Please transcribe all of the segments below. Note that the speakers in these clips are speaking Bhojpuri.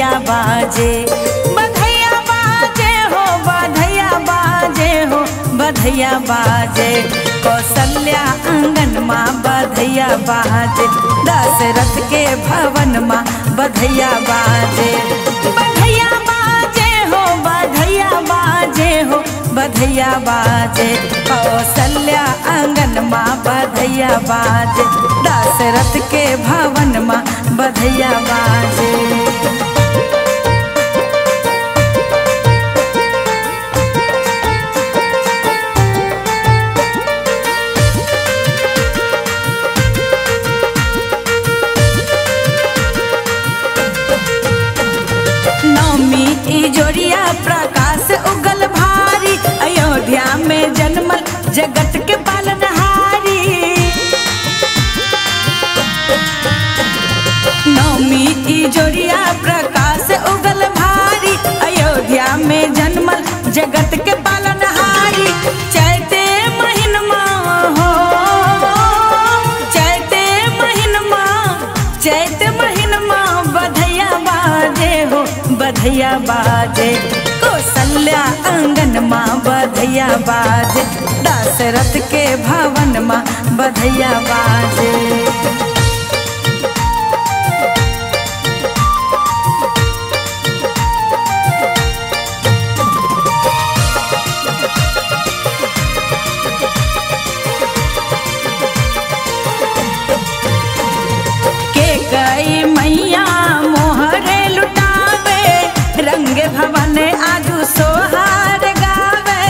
बधैया बाजे बधैया बाजे हो बधैया बाजे हो बधैया बाजे कौशल्या आंगन माँ बधैया बाजे दशरथ के भवन माँ बधैया बाजे बधैया बाजे हो बधैया बाजे हो बधैया बाजे कौशल्या आंगन माँ बधैया बाजे दशरथ के भवन माँ बधैया बाजे नौमी इजोरिया प्रकाश उगल भारी अयोध्या में जन्मल जगत के पालनहारी नौमी इजोरिया प्रकाश उगल भारी अयोध्या में जन्मल जगत के पालनहारी चैते महीनमा हो चैते महीनमा चैत महीनमा बधैया बाजे हो बधैया बाजे कौशल्या आंगन माँ बधैया बाजे दशरथ के भवन माँ बधैया बाजे के गई मैया मोहरे लुटावे रंग भवन आजू सोहार गावे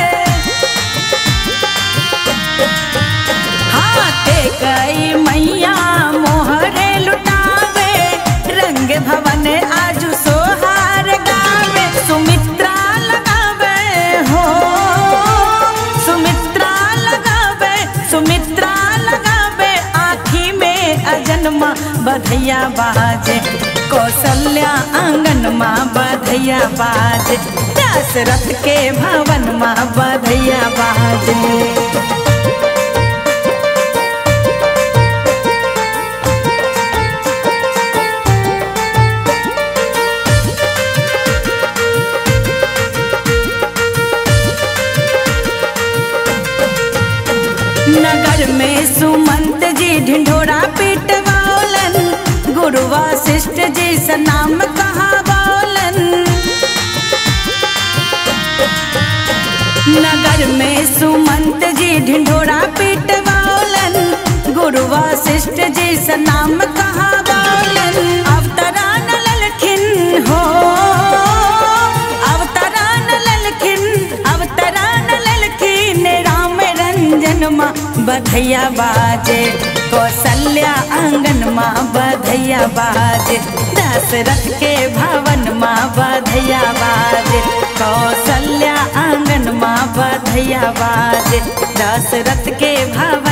हाँ के गई मैया मोहरे लुटावे रंग भवन आजू सोहार गावे सुमित्रा लगावे हो सुमित्रा लगावे सुमित्रा लगावे आँखी में अजन्मा बधैया बाजे कौशल्या आंगन माँ बधैया बाजे दशरथ के भवन माँ बधैया बाजे नगर में सुमंत जी ढिंढोरा पिटवालन गुरु वशिष्ठ जी से नाम कहा बोलन नगर में सुमंत जी ढिंढोरा पिटवालन गुरु वशिष्ठ जी से नाम कहा बोलन अवतरान ललखिन हो अवतरान ललखिन अवतरान ललखिन राम रंजन माँ बधैया बाजे कौशल्या आंगन माँ बधैया बाजे दशरथ के भवन माँ बधैया बाजे कौशल्या आंगन माँ बधैया बाजे दशरथ के भवन